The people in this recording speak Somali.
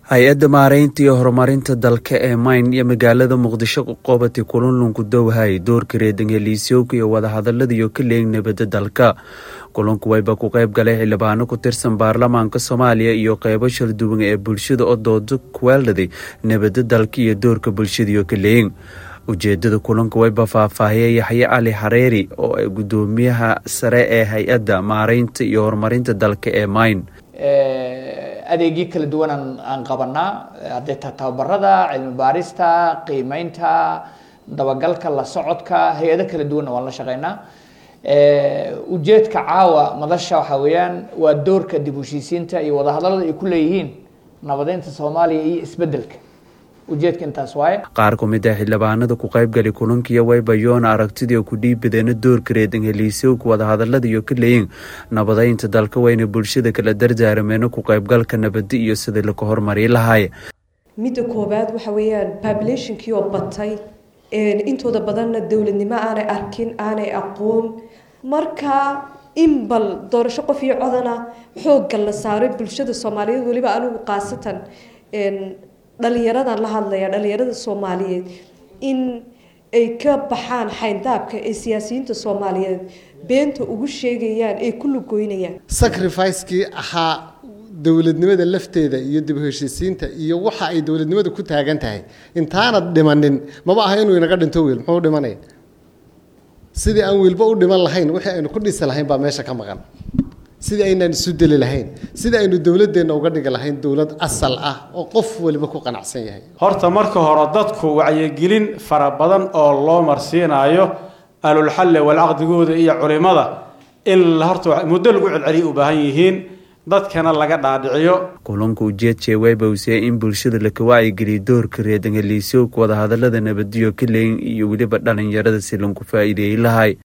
hay-adda maareynta iyo horumarinta dalka ee mayn iyo magaalada muqdisho ku qabatay kulanlunku dowhay doorka reedangeliisyowka iyo wadahadaladiiyo ka leeg nabadda dalka kulanku wayba ku qayb galay xildhibaano ku tirsan baarlamaanka soomaaliya iyo qeybo shalduwan ee bulshada oo doodo kuweeldaday nabadda dalka iyo doorka bulshadiiyo ka leeg ujeedada kulanka wayba faahfaahiyay yaxye cali xareeri oo ay gudoomiyaha sare ee hay-adda maareynta iyo horumarinta dalka ee mayn adeegyo kala duwan aan qabanaa hadday tahay tababarada cilmi baarista qiimeynta dabagalka la socodka hay-ado kala duwanna waan la shaqeynaa ujeedka caawa madasha waxaa weeyaan waa doorka dib heshiisiinta iyo wadahadalada ay ku leeyihiin nabadeynta soomaaliya iyo isbedelka ujeedka intaas waaye qaar ku mid ah xildhibaanada ku qaybgali kulankiiyo wayba yoona aragtidii ku dhiibadeena doorka reedangeliisyowka wadahadalada iyo ka leeyin nabadeynta dalka wayna bulshada kala dardaarameena ku qaybgalka nabadi iyo sidii laka hormari lahaay midda koobaad waxa weeyaan populationkii oo batay intooda badanna dowladnimo aanay arkin aanay aqoon marka in bal doorasho qof iyo codana xoogga la saaray bulshada soomaaliyeed weliba anigu khaasatan dhalinyaradan la hadlaya dhalinyarada soomaaliyeed in ay ka baxaan xayndaabka ee siyaasiyiinta soomaaliyeed beenta ugu sheegayaan ay ku lugoynayaan sacrificekii ahaa dowladnimada lafteeda iyo dib heshiisiinta iyo waxa ay dowladnimada ku taagan tahay intaanad dhimanin maba aha inuu inaga dhinto wiil muxuu dhimanaya sidii aan wiilba u dhiman lahayn wixii aynu ku dhisi lahayn baa meesha ka maqan sidii aynaan isu deli lahayn sidii aynu dowladeenna uga dhigi lahayn dowlad asal ah oo qof waliba ku qanacsan yahay horta marka hore dadku wacyigelin fara badan oo loo marsiinayo alulxalle walcaqdigooda iyo culimada in horta muddo lagu celceliya u baahan yihiin dadkana laga dhaadhiciyo kulanka ujeedjee waybawsee in bulshada laka wacyigeliya doorka reedangeliisyowka wadahadalada nabadiyo ka leeyin iyo weliba dhalinyarada si lanku faa'iideeyey lahay